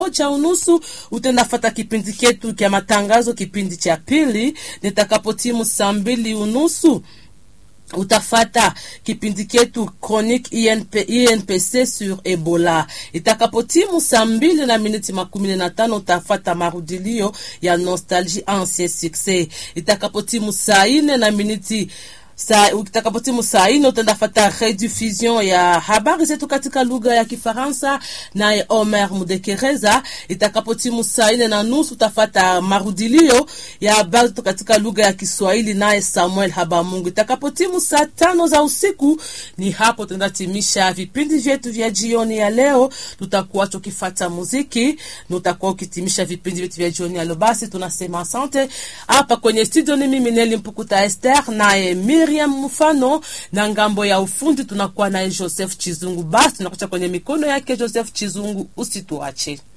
moja unusu utendafata kipindi chetu kya matangazo, kipindi cha pili. Nitakapotimu saa mbili unusu utafata kipindi chetu chronique INP, INPC sur Ebola. Itakapotimu saa mbili na miniti makumi na tano utafata marudilio ya nostalgie ancien succès. Itakapotimu saa ine na miniti Sa, utakapotimu saa ine utaenda fata rediffusion ya habari zetu katika lugha ya Kifaransa naye Omer Mudekereza. Itakapotimu saa ine na nusu utafata marudilio ya habari zetu katika lugha ya Kiswahili naye Samuel Habamungu. Itakapotimu saa tano za usiku, ni hapo tunaenda timisha vipindi vyetu vya jioni ya leo. Tutakuwa tukifata muziki na utakuwa ukitimisha vipindi vyetu vya jioni ya leo. Basi tunasema asante. Hapa kwenye studio ni mimi Neli Mpukuta Esther naye Miriam Mfano na ngambo ya ufundi tunakuwa naye Joseph Chizungu. Basi tunakucha kwenye mikono yake Joseph Chizungu, usituache.